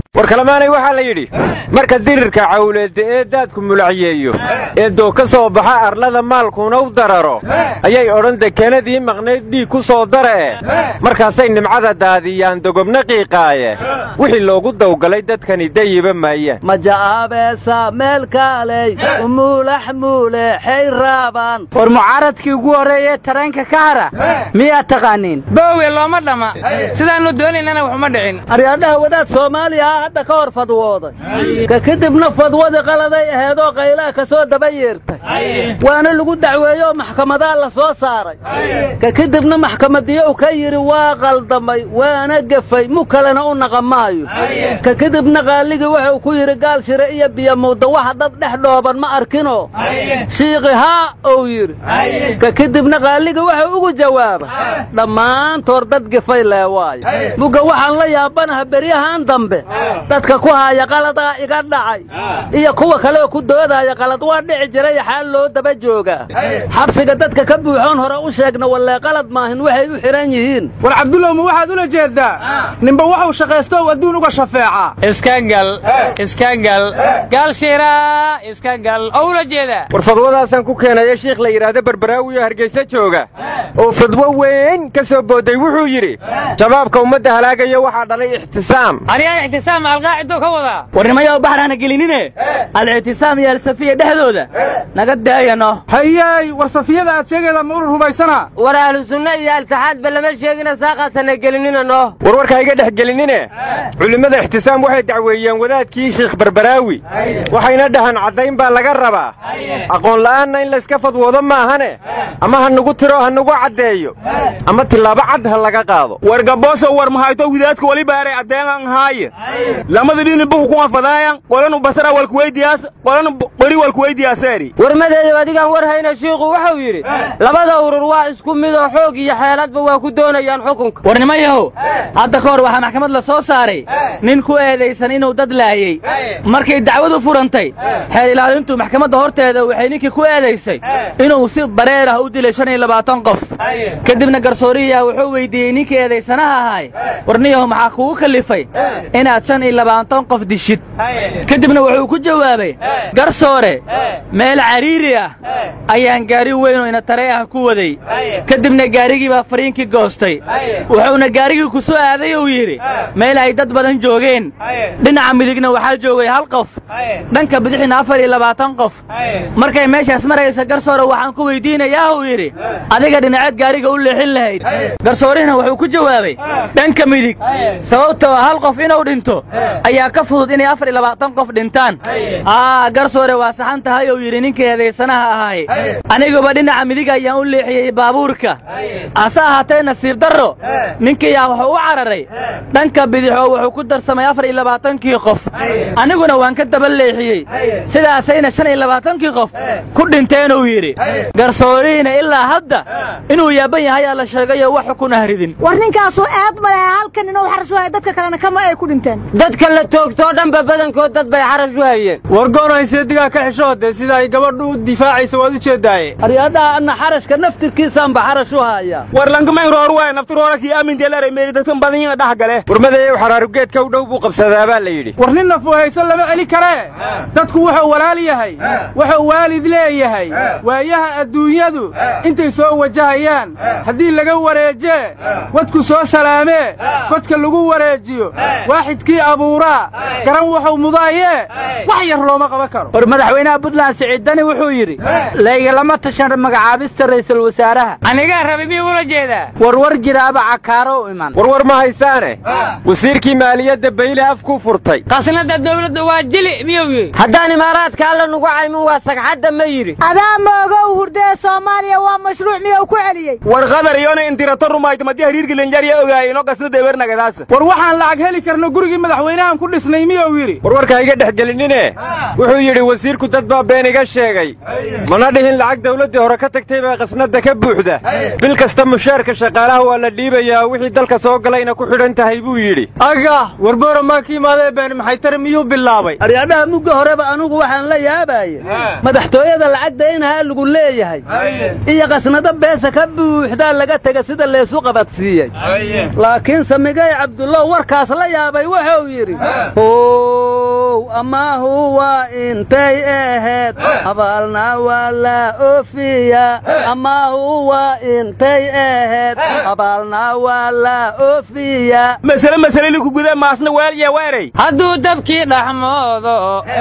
war kalemaanay waxaa la yidhi marka dirirka cawleedda ee daadku mulacyeeyo ee doo ka soo baxa arlada maalkuuna u dararo ayay odhan dekenadii maqnayd dhiig ku soo dara'e markaasay nimcada daadiyaan dogobna qiiqaaye wixii loogu dawgalay dadkani dayiba maayaan maja'aabeesa meel kaaley umuulax muuleexay raabaan war mucaaradkii ugu horreeye tareenka ka hara miyaad taqaaniin boowe looma dhamma sidaannu doonaynana waxuma dhicin aryaadhaha wadaad soomaaliya ah hadda ka hor fadwooday ka kadibna fadwadii qaladay aheedoo qaylaha ka soo daba yeertay waana lagu dacweeyeoo maxkamadaa la soo saaray ka kadibna maxkamadiyow ka yidhi waa qaldamay waana gefay mu kalena u naqa maayo ka kadibna qaaligii wuxuu ku yidhi gaal shire iyo biyomuudda waxa dad dhex dhooban ma arkinoo shiiqi haa ou yidhi ka kadibna qaaligii wuxuu ugu jawaaba dhammaantood dad gefay lee waayo mugga waxaan la yaabanaha beryahan dambe dadka ku haaya qaladaa iga dhacay iyo kuwa kaleoo ku doodaya qalad waa dhici jiray xaal loo daba joogaa xabsiga dadka ka buuxoon hore u sheegna wallee qalad maahin waxay u xidhan yihiin war cabdullow ma waxaad ula jeeddaa ninba waxuu shaqaysto u adduun uga shafeecaa iska gal iska gal gaal shiraa iska gal oo ula jeedaa war fadwadaasaan ku keenaya shiikh la yidhaahdo barbaraawiyo hargaysa jooga oo fadwo weyn ka soo boodday wuxuu yidhi shabaabka ummadda halaagaya waxaa dhalay ixtisaam anigaa ixtisaam alqaacidoo ka wadaa warnimayow baxrana gelinine al-ictisaam iyo alsafiya dhexdooda naga daayano hayey war safiyada aad sheegayda ma ur rumaysanaa war ahlu sunna iyo altixaadba lama sheegina saaqaasana gelinina noo war warkaa iga dhex gelinine culimmada ixtisaam waxay dacweeyeen wadaadkii shiikh barbaraawi waxayna dhahaan caddayn baa laga rabaa aqoon la'aanna in layska fadwoodo maahane ama ha nugu tiro ha nugu caddeeyo ama tillaabo cad ha laga qaado war gabooso war mahayto widaadka wali baaray addeengan haaye lamada dhini buku kuma fadaayan qolanu basara walkuweydiyaas qolanu beri walkuweydiyaaseeri warmadeeyo adigaan war hayna shiikhu wuxuu yidhi labada urur waa isku midoo xoog iyo xeeladba waa ku doonayaan xukunka warnimayahow hadda ka hor waxaa maxkamad la soo saaray nin ku eedaysan inuu dad laayey markay dacwadu furantay xeel ilaalintu maxkamadda horteeda waxay ninkii ku eedaysay inuu si bareer ah u dilay shan iyo labaatan qof kadibna garsooriyaa wuxuu weyddiiyey ninkii eedaysanaha ahaay warniyahu maxaa kugu kallifay inaad shan iyo labaatan qof dishid kadibna wuxuu ku jawaabay garsoore meel cariiri ah ayaan gaari weyn oo ina taree ah ku waday kadibna gaarigii baa fariinkii goostay wuxuuna gaarigii ku soo aaday uu yidhi meel ay dad badan joogeen dhinaca midigna waxaa joogay hal qof dhanka bidixina afar iyo labaatan qof markay meeshaas maraysa garsoore waxaan ku weyddiinayaa uu yidhi adiga dhinaceed gaariga u leexin lahayd garsoorihina wuxuu ku jawaabay dhanka midig sababtoo hal qof inuu dhinto ayaa ka fudud inay afar iyo labaatan qof dhintaan aa garsoore waa saxan tahay uu yidhi ninkii eedaysanaha ahaay aniguba dhinaca midig ayaan u leexiyey baabuurka hase ahaatee nasiib darro ninkiiyaa wuxuu u cararay dhanka bidix oo wuxuu ku darsamay afar iyo labaatankii qof aniguna waan ka daba leexiyey sidaasayna shan iyo labaatankii qof ku dhinteenuu yidhi garsoorihiina ilaa hadda inuu yaaban yahay aa la sheegayo wax xukun ah ridin war ninkaasu eed male halkan inuu xarash u haya dadka kalena kama ay ku dhinteen dadka la toogtoo dhanba badankood dad bay xarash u hayeen war goonayse digaa ka xishoode sida ay gabadhu u difaacaysa waad u jeeddaaye aryaadhaha anna xarashka naftirkiisaanba xarash u haya war lankamayn roor waay naftiroora kii aaminteelare meeli dadkan badan yihiin dhax gale warmadeeyow xaraarugeedka u dhow buu qabsadaa baa la yidhi war nin nafuhayso lama celi karee dadku wuxuu walaal yahay wuxuu waalid leeyahay waayaha adduunyadu intay soo wajahayaan haddii laga wareejee wadku soo salaamee godka lagu wareejiyo waaxidkii abuuraa garan wuxuu mudaayee wax yar looma qaban karo war madaxweynaha puntland siciiddani wuxuu yidhi laygala tashan magacaabista ra'iisul wasaaraha anigaa rabay miyuu ula jeedaa warwar jiraaba cakaaro u iman warwar ma haysaane wasiirkii maaliyadda bayle afkuu furtay qasnada dawladda waa jili miyuu yidhi haddaan imaaraadka alla nugu caymin waa sagxadda ma yidhi adaa moogow hurdee soomaaliya waa mashruuc miyuu ku celiyey war qadar iyona intirato rumayta madi hariirka lenjarya ogaayino qasnada ebeernagadaasa war waxaan lacag heli karno gurigii madaxweynahan ku dhisnay miyuu yidhi warwarkaa iga dhex gelinine wuxuu yidhi wasiirku dad baa been iga sheegay mana dhihin lacag dawladdii hore ka tagtay baa qasnadda ka buuxda bil kasta mushaarka shaqaalaha waa la dhiibayaa wixii dalka soo galayna ku xidhan tahay buu yidhi aga warboora maa ka imaadee been maxay tari miyuu bilaabay aryaadhaha mugga horeba anugu waxaan la yaabaye madaxtooyada lacagda inahaa lagu leeyahay iyo qasnado beesa ka buuxdaa laga tega sida leesu qabadsiiyey laakiin samigay cabdullow warkaas la yaabay wuxuu wuxuu yidhi how amaahu waa intay ahayd abaalna waa la oofiya amaahu waa intay ahayd abaalna waa la oofiya masale masale liku guda maasna weel iyo weeray hadduu dabkii dhaxmoodo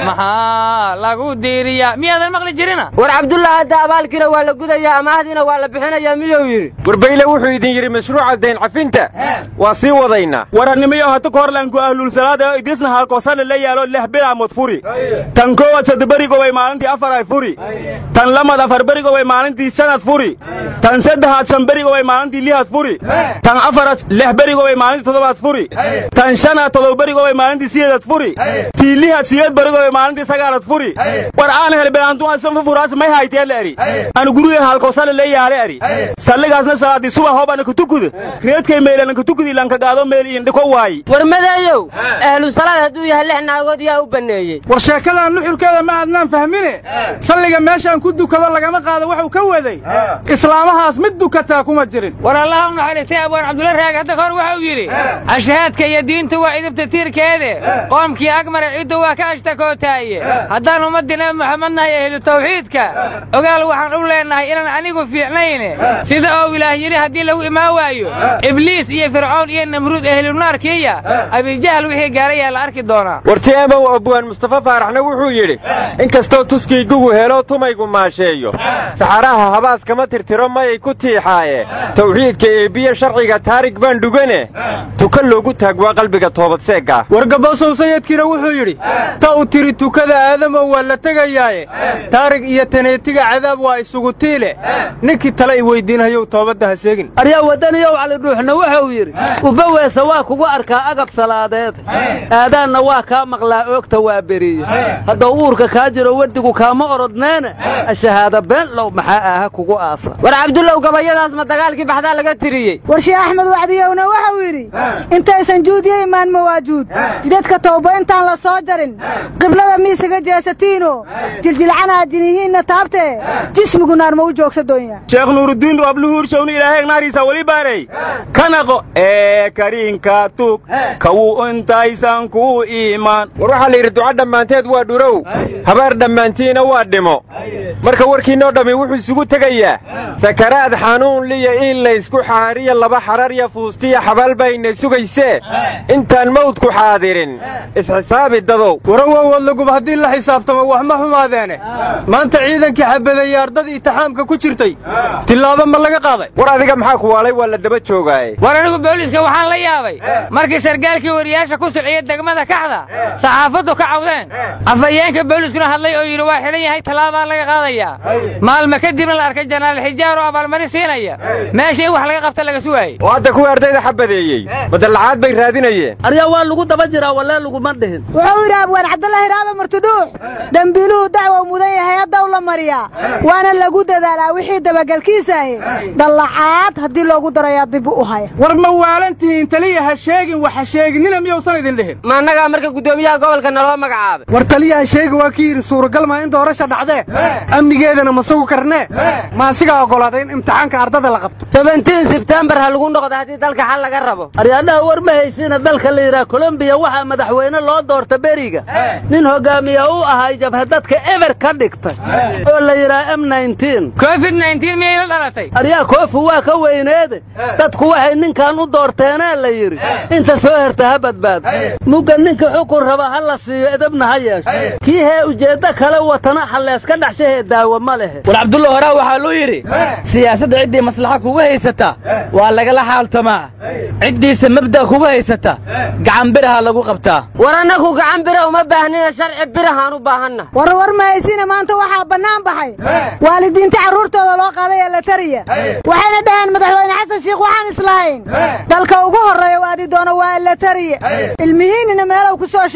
maxaa lagu diiriyaa miyaadan maqli jirina war cabdullah hadda abaalkiina waa la gudayaa amaahdiina waa la bixinayaa miyuu yidhi warbayle wuxuu idin yidhi mashruuca dayn cafinta waa sii wadaynaa warannimiyo hata korlanku ahlulsalaada idrisna halkoosana la yaalo lix bilaamood furi tan koowaad saddeberigobay maalintii afar ay furi tan lamad afar berigobay maalintii shanad furi tan saddexaad shan berigobay maalintii lihad furi tan afaraad lix berigobay maalintii toddobaad furi tan shanaad todoba berigobay maalintii sideedad furi tii lihad sideed berigobay maalintii sagaalad furi war aan helbilaantuasanfa furaas may hayteel eri anu guriga halkoosana la yaale eri salligaasna salaadii subax hoobana kutukuda reedkay meelana kutukudi lankagaado meel iindhiko waayi war madeeyow ahlu salaad hadduu yahay lix naagood yaa u banneeyey war sheekadan nuxurkeeda ma aadnaan fahmine salliga meeshaan ku dukado lagama qaado wuxuu ka waday islaamahaas mid dukataa kuma jirin war allaha u naxariistay abwaan cabdulla raag hadda kahor wuxuu yidhi ashahaadka iyo diintu waa idibta tiirkeede qoomkii agmare ciddu waa ka ashtakootaaye haddaan ummaddii nabi moxamed nahay ehlu tawxiidka ogaal waxaan u leennahay inaan anigu fiicnayne sida oo ilaah yidhi haddii lagu imaan waayo ibliis iyo fircoon iyo namruud ehlunaarkiiya abijahal wixii gaarayaa la arki doonaa warti emow abwaan mustafa faaraxna wuxuu yidhi in kastoo tuskiygugu helo tumaygu maasheeyo saxaraha habaas kama tirtiro mayay ku tiixaaye tawxiidka eebbiye sharciga taarig baan dhugane tuka loogu taag waa qalbiga toobadseegga wargabosow sayidkiina wuxuu yidhi ta u tiri tukada aadamow waa la tegayaaye taarig iyo taneetiga cadaab waa isugu tiile ninkii tale i weyddiinhayow toobadda ha seegin aryaa waddaniyow calidhuuxna wuxuu yidhi ubaweesa waa kugu arkaa agab salaadeed aadaanna waa kaa maqlaa oogta waa beriye haddau uurka kaa jiro werdigu kaama orodneene ashahaada been low maxaa aha kugu aasa war cabdullow gabayadaas ma dagaalkii baxdaa laga tiriyey war sheekh axmed wacdiyowna wuxuu yidhi intaysan juudiyo imaan mawaajuud jidadka tawba intaan la soo jarin qiblada miisaga jeesatiino jiljilcanaa jinihiinna taabtee jismigu naar ma u joogsa doonya sheekh nuuruddiin abluhuurshawni ilaahay naariisa weli baarey kanaqo ee kariinka tug kawuu intaysan ku iimaan war waxaa la yidhi duca dhammaanteed waa dhurow habaar dhammaantiina waa dhimo marka warkiinnoo dhammi wuxuu isugu tegayaa sakaraad xanuun liya in laysku xaariya laba xararya fuustiya xabaal bayna sugaysee intaan mawdku xaadirin isxisaabi dadow warawowadlaguba haddii la xisaabtamo wax ma xumaadeene maanta ciidankii xabadeeyey ardadii itixaamka ku jirtay tillaabo ma laga qaaday war adiga maxaa ku waalay waa la daba joogaaye war anigu booliiska waxaan la yaabay markii sargaalkii wariyaasha ku siciyey degmada kaxda saxaafaddu ka cawdeen afhayeenka booliiskuna hadlay oo yidhi waa xidhan yahay tallaabaa laga qaadayaa maalma kadibna la arkay janaal xijaar oo abaalmarin siinaya meesha in wax laga qabta laga sugaayey oo hadda kuwii ardayda xabadeeyey madallacaad bay raadinayeen aryaa waa lagu daba jiraa wallee laguma dhihin wuxuu yidhi abwaan cabdulaahi raaba martudhuux dembiiluhu dacwow mudan yahay haddaw la mariyaa waana lagu dadaalaa wixii dabagelkiisa ahi dallacaad haddii loogu darayaa dib u haya war ma waalantihiin taliya ha sheegin wax ha sheeginina miyuusan idin dhihin ma annagaa marka guddoomiyaha gobolka naloo magacaabay war taliyaha sheega waa ki yidhi suuragal maa in doorasha dhacdee amnigeedana ma sugu karnee ma asigaa oggolaaday in imtixaanka ardada la qabto sebentiin sebtembar ha lagu noqdo haddii dalka xal laga rabo aryaadhaha war ma haysiina dalka la yidhaha kolombiya waxaa madaxweyne loo doorta beriga nin hogaamiya u ahay jabhadadka eber ka dhigtay oo la yidhaha m covid miyay la dhalatay aryaa koofu waa ka weyneede dadku waxay ninkan u doorteenee la yidhi inta soo herta ha badbaado mugga ninka xukun raba ha la siiyo edabna ha yeesho kii hee ujeeddo kale watana halleeska dhaxshahee daawo ma lehe war cabdulla horaa waxaa luu yidhi siyaasadda ciddii maslaxa kuga haysata waa lagala xaaltamaa ciddiisa mabda' kuga haysata gacan biraha lagu qabtaa war annagu gacan bira uma baahnina sharci birahaan u baahanna war war ma haysiina maanta waxaa bannaan baxay waalidiinta carruurtooda loo qaaday ee la tariya waxayna dhaheen madaxweyne xasan shiikh waxaan islahayn dalka ugu horreeya waadi doono waa la tariya ilmihiinnina meelow ku soo sheegi doono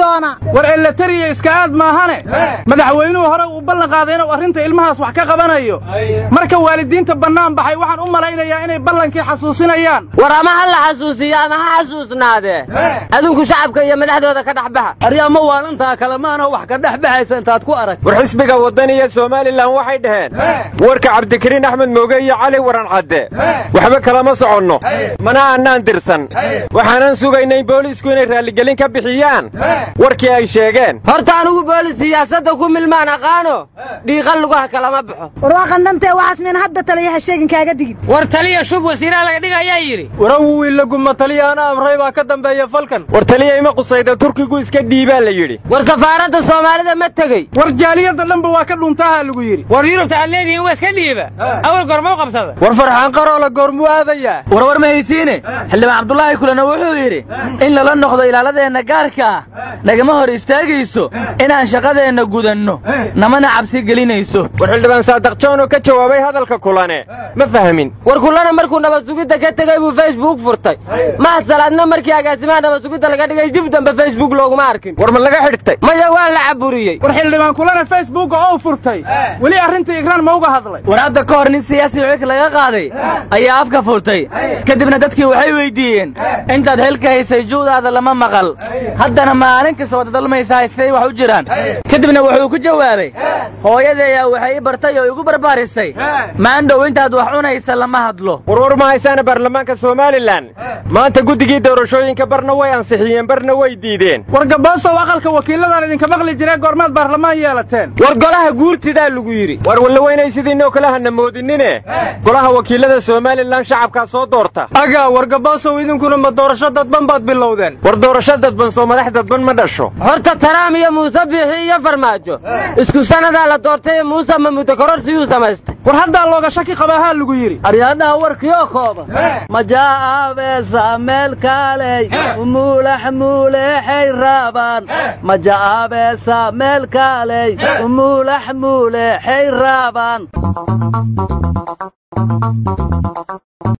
doona war elatariya iska aad maahane madaxweynuhu hore uu ballan qaaday inuu arrinta ilmahaas wax ka qabanayo marka waalidiinta bannaan baxay waxaan u malaynayaa inay ballankii xasuusinayaan war ama ha la xasuusiyo ama ha xasuusnaadee adinku shacabka iyo madaxdooda ka dhex baxa aryaama waalantaa kale maana wax ka dhex baxaysa intaad ku arag war xisbiga waddan iyo somalilan waxay dhaheen warka cabdikariin axmed mooge iyo cali waran cadde waxba kalama soconno mana annaan dirsan waxaanan sugaynay booliisku inay raalligelin ka bixiyaan warkii ay sheegeen horta anugu boolis siyaasadda ku milmaan aqaano dhiiqan lugaha kalama baxo war waa qandhantee waxaas miin hadda taliyaha sheegin kaaga digin war taliya shub wasiiraha laga dhigayaa yidhi warawu wiilaguma taliya ana amray baa ka dambeeya falkan war taliya ima qusayda turkigu iska dhiibaa la yidhi war safaaradda soomaalida ma tegey war jaaliyadda dhanba waa ka dhuntaaha lagu yidhi war yurubta aad leedihiin waa iska dhiiba awal gormuu qabsada war farxaan qaroola goormuu aadayaa warwar ma haysiine xildhibaan cabdulaahi kulana wuxuu yidhi in lala noqdo ilaaladeenna gaarka ah nagama hor istaagayso inaan shaqadeenna gudanno namana cabsi gelinayso war xildhibaan saadaq joon oo ka jawaabay hadalka kulane ma fahmin war kulana markuu nabad sugidda ka tegey buu facebook furtay mahad salaadna markii agaasimaha nabad sugidda laga dhigay dib dambe facebook looguma arkin war ma laga xidhtay maya waa la caburiyey war xildhibaan kulana facebooka oo furtay weli arrinta igraan ma uga hadlay war hadda ka hor nin siyaasi xilka laga qaaday ayaa afka furtay kadibna dadkii waxay weyddiiyeen intaad xilka haysay juudaada lama maqal haddana maalin kasta wada dalmaysaa siday wax u jiraan kadibna wuxuu ku jawaabay hooyadeeyaa waxay i bartay oo igu barbaarisay maandhow intaad wax cunaysa lama hadlo warwar ma haysaana baarlamaanka somalilan maanta guddigii doorashooyinka barna way ansixiyeen barna way diideen war gaboosow aqalka wakiilladan idinka maqli jiree goormaad baarlamaan yeelateen war golaha guurtidaa lagu yidhi war wallaweynay sidiinoo kale hana moodinine golaha wakiillada somalilan shacabkaa soo doorta agaa war gaboosow idinkuna ma doorasho dadban baad bilowdeen war doorasho dadban soo madax dadban ma dhasho horta taraam iyo muuse biixi iyo farmaajo isku sannadaa la doortay muuse ma muddo kororsiguu samaystay war haddaa looga shaki qabaahaa lagu yidhi aryaadhaha warkioo kooban maja'aabeesa meel kaaley umuulax muuleexay raabaan maja'aabeesa meel kaaley umuulax muuleexay raabaan